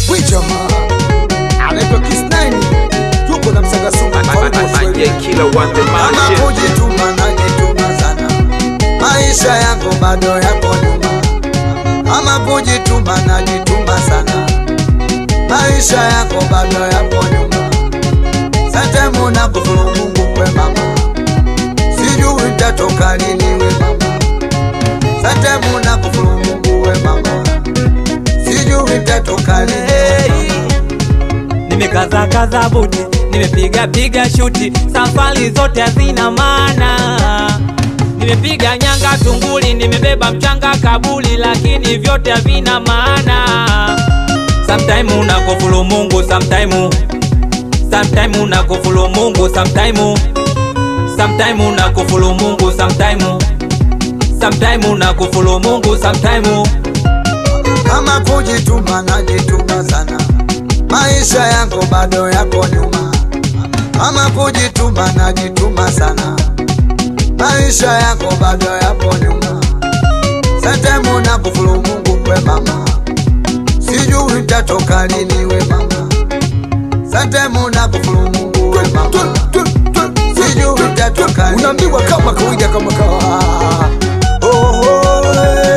Wichama anaitwa Kisnaini, yuko na msagasuka Manje kila one the Kama man kujituma najituma sana, maisha yangu bado yako nyuma. Kama kujituma najituma sana, maisha yako bado yako nyuma. Sante muna kufuru Mungu kwe mama, sijui tatoka lini we mama. Sante muna kufuru Mungu we mama, sijui tatoka lini we mama. nimekaza kaza buti nimepiga piga shuti safari zote hazina maana nimepiga nyanga tunguli nimebeba mchanga kabuli lakini vyote havina maana sometime unakufuru mungu sometime sometime unakufuru mungu sometime sometime unakufuru mungu sometime sometime unakufuru mungu sometime kama kujituma najituma sana, maisha yangu bado yako nyuma. Kama kujituma najituma sana, maisha yako bado yapo nyuma. Santemu na kufuru Mungu kwe mama, sijui tatoka lini we mama. Santemu na kufuru Mungu we mama, sijui tatoka lini unaambiwa kama kawaida kama kawa Oh, oh,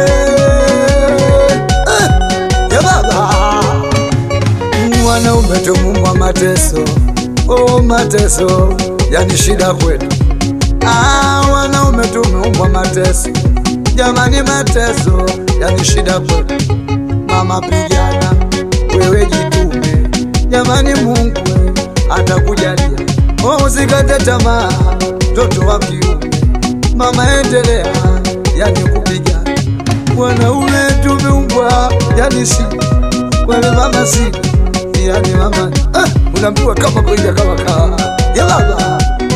eh, eh, ya baba mwanaume tumumwa mateso oh, mateso yani shida kwetu ah, wanaume tumeumbwa mateso jamani mateso yani shida kwetu mama pigana wewe jitume jamani mungu atakujalia oh, usikate tamaa mtoto wa kiume mama endelea yani kupiga wanaume tumeumbwa yani si wale mama si yani mama ah, unaambiwa kama kawaida kama kawa ya baba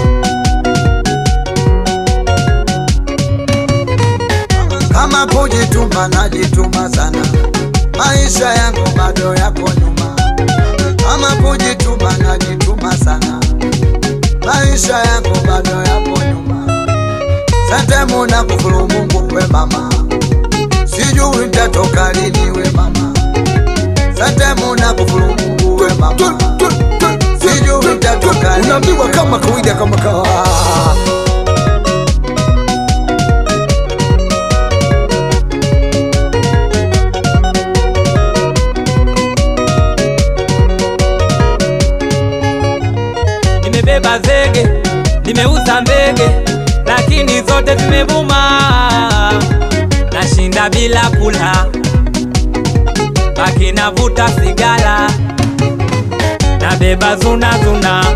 kama kujituma najituma sana maisha yangu bado yako nyuma kama kujituma najituma sana maisha yangu bado yapo nyuma santemu na kufuru mungu kwe mama sijui tatoka lini we mama santemu na kufuru mungu we mama sijui tatoka lini unaambiwa we kama kawaida kama kawa nimebeba zege nimeuza mbege lakini zote zimevuma nashinda bila kula baki navuta sigara nabeba zunazuna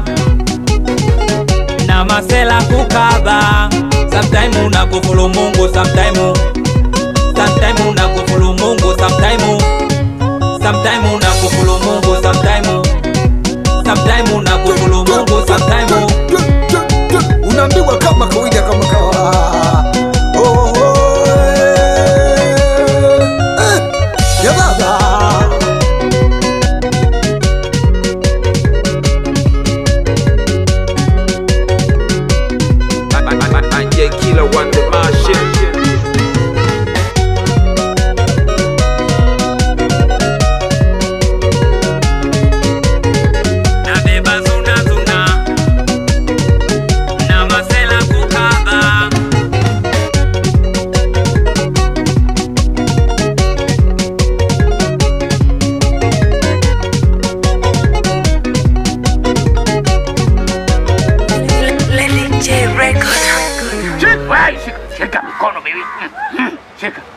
na masela kukaba sometime unakufuru mungu sometime sometime unakufuru mungu sometime sometime unakufuru mungu sometime sometime unakufuru mungu sometime unaambiwa kama kawaida kama kawa Oh, oh, eh, eh, ya baba Manje kila one the man nabeba zunazuna na masela kukaba Lily J Record. Shika, shika mikono baby. Mm, mm, Shika.